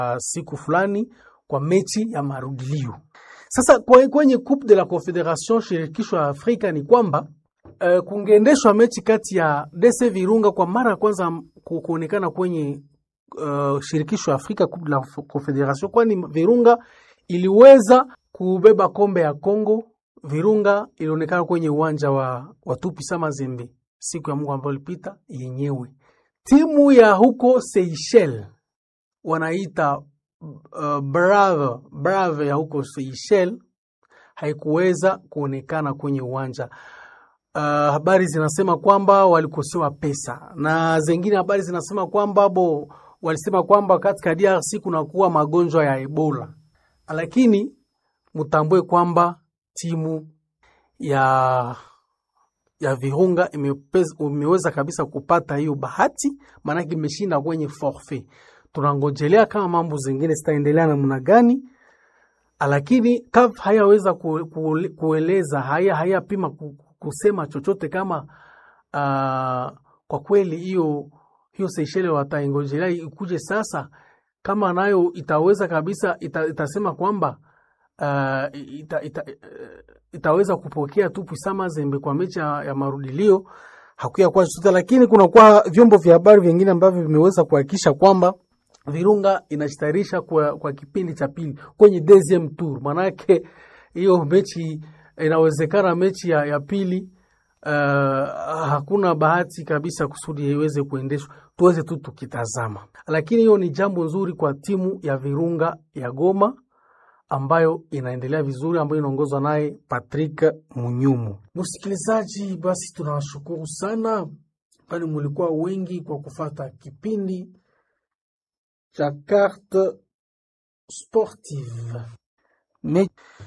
uh, siku fulani kwa mechi ya marudilio. Sasa kwa- kwenye Coupe de la Confederation shirikisho ya Afrika ni kwamba uh, kungeendeshwa mechi kati ya DC Virunga kwa mara ya kwanza ku- kuonekana kwenye uh, shirikisho ya Afrika Coupe de la Confederation, kwani Virunga iliweza kubeba kombe ya Kongo. Virunga ilionekana kwenye uwanja wa, wa Tupisa Mazembe siku ya Mungu ambayo ilipita yenyewe. Timu ya huko Seychelles wanaita uh, Brave, Brave ya huko Seychelles haikuweza kuonekana kwenye uwanja. Uh, habari zinasema kwamba walikosewa pesa na zengine habari zinasema kwamba bo walisema kwamba katika DRC kunakuwa magonjwa ya Ebola, lakini mtambue kwamba timu ya ya Virunga imepez- imeweza kabisa kupata hiyo bahati, maanake imeshinda kwenye forfait. Tunangojelea kama mambo zingine zitaendelea namna gani, lakini CAF hayaweza ku, ku, kueleza haya hayapima ku, kusema chochote kama uh, kwa kweli hiyo hiyo Seychelles wataingojelea ikuje sasa, kama nayo itaweza kabisa ita, itasema kwamba uh, ita, ita, itaweza kupokea tu Puissant Mazembe kwa mechi ya, ya marudilio hakuya kuwa chochote, lakini kunakuwa vyombo vya habari vingine ambavyo vimeweza kuhakikisha kwamba Virunga inajitayarisha kwa, kwa kipindi cha pili kwenye deuxième tour. Maanake hiyo mechi inawezekana mechi ya, ya pili uh, hakuna bahati kabisa kusudi iweze kuendeshwa, tuweze tu tukitazama, lakini hiyo ni jambo nzuri kwa timu ya Virunga ya Goma ambayo inaendelea vizuri, ambayo inaongozwa naye Patrick Munyumu. Msikilizaji, basi tunawashukuru sana, kwani mulikuwa wengi kwa kufata kipindi cha Carte Sportive. Me